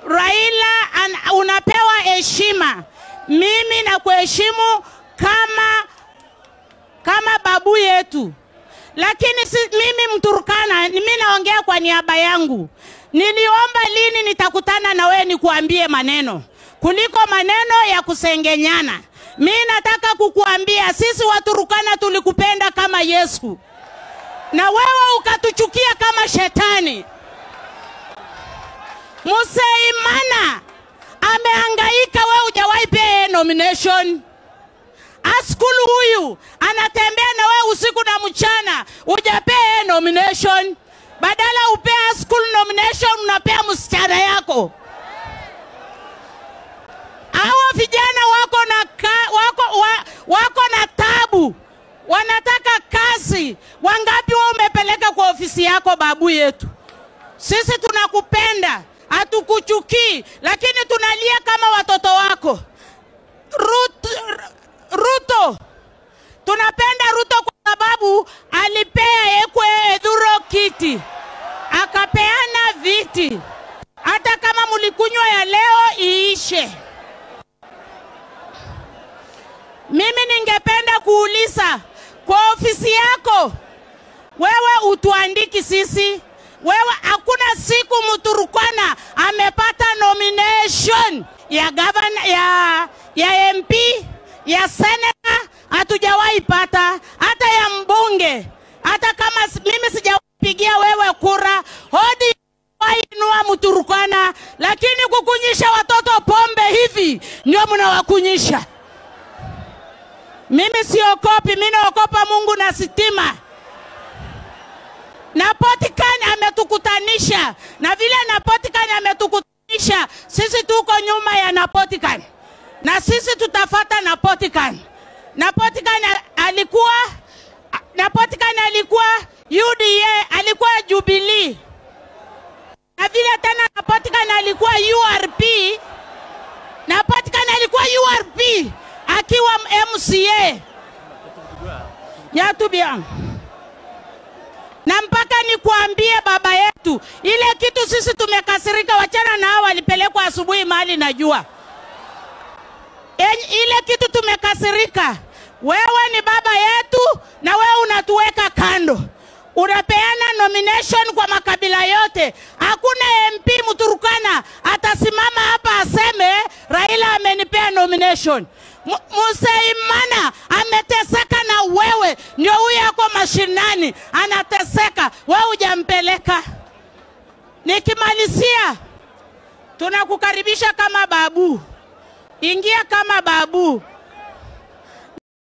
Raila an, unapewa heshima. Mimi nakuheshimu kama kama babu yetu, lakini si, mimi Mturkana, mimi naongea kwa niaba yangu. Niliomba lini nitakutana na wewe nikuambie maneno kuliko maneno ya kusengenyana. Mi nataka kukuambia sisi Waturukana tulikupenda kama Yesu na wewe ukatuchukia kama shetani. Musaimana amehangaika, wewe hujawahi pea yeye nomination. Askulu huyu anatembea na wewe usiku na mchana, hujapea yeye nomination. Badala upea Askulu nomination, unapea msichana yako. Hawa vijana wako na ka, wako, wa, wako na tabu, wanataka kazi. Wangapi wewe umepeleka kwa ofisi yako, babu yetu? Sisi tunakupenda, hatukuchukii, lakini tunalia kama watoto wako. Ruto, Ruto, tunapenda Ruto kwa sababu alipea Ekwe Edhuro kiti, akapeana viti. Hata kama mulikunywa ya leo iishe. Mimi ningependa kuuliza kwa ofisi yako, wewe utuandiki sisi wewe, hakuna siku Mturukana amepata nomination ya gavana, ya, ya MP ya senata, hatujawahi pata hata ya mbunge. Hata kama s- mimi sijapigia wewe kura, hodi wainua Mturukana, lakini kukunyisha watoto pombe hivi ndio mnawakunyisha. Mimi siokopi, mimi naokopa Mungu na sitima. Na Potikan ametukutanisha, na vile na Potikan ametukutanisha, sisi tuko nyuma ya Napotikan na sisi tutafata Napotikan. Napotikan a- alikuwa Napotikan alikuwa UDA, alikuwa Jubilee, na vile tena Napotikan alikuwa URP, Napotikan alikuwa URP akiwa MCA Nyatubia. Na mpaka nikuambie baba yetu, ile kitu sisi tumekasirika, wachana na hao walipelekwa asubuhi mahali najua. En- ile kitu tumekasirika. Wewe ni baba yetu na wewe unatuweka kando, unapeana nomination kwa makabila yote. Hakuna MP Mturukana atasimama hapa aseme Raila amenipea nomination. Mu- Musaimana ameteseka na wewe, ndio huyo ako mashinani anateseka, wewe hujampeleka. Nikimalizia, tunakukaribisha kama babu, ingia kama babu.